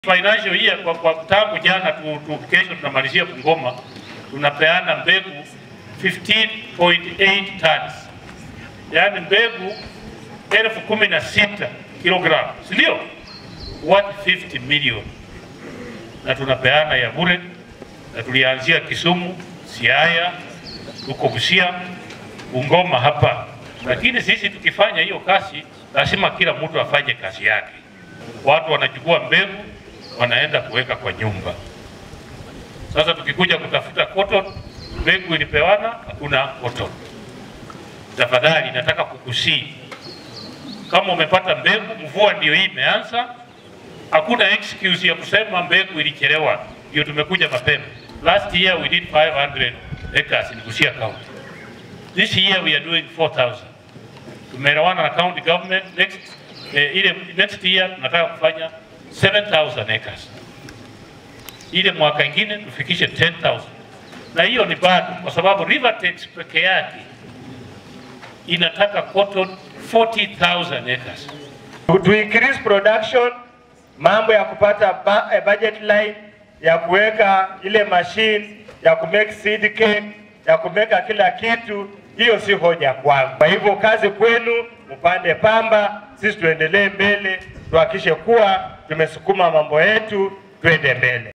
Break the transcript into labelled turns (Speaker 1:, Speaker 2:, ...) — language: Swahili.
Speaker 1: Financial year kwa, kwa tangu jana tu, tu, kesho tunamalizia Bungoma, tunapeana mbegu 15.8 tons, yaani mbegu elfu kumi na sita kilogramu, si ndio? Worth 50 million, na tunapeana ya bure, na tulianzia Kisumu, Siaya, tuko Busia, Bungoma hapa. Lakini sisi tukifanya hiyo kazi, lazima kila mtu afanye kazi yake. Watu wanachukua mbegu wanaenda kuweka kwa nyumba. Sasa tukikuja kutafuta cotton, mbegu ilipewana, hakuna cotton. Tafadhali nataka kukusii, kama umepata mbegu, mvua ndio hii imeanza, hakuna excuse ya kusema mbegu ilichelewa, ndio tumekuja mapema. Last year we did 500 acres in Busia County. This year we are doing 4000. Tumeelewana na county government next eh, ile next year tunataka kufanya 7000 acres. Ile mwaka ingine tufikishe 10000. Na hiyo ni bado kwa sababu Rivertex peke yake inataka cotton 40000 acres.
Speaker 2: to increase production, mambo ya kupata ba, eh, budget line ya kuweka ile machine ya kumake seed cake ya kumeka kila kitu, hiyo si hoja kwangu. Kwa hivyo kazi kwenu, mpande pamba, sisi tuendelee mbele, tuhakikishe kuwa tumesukuma mambo yetu, twende mbele.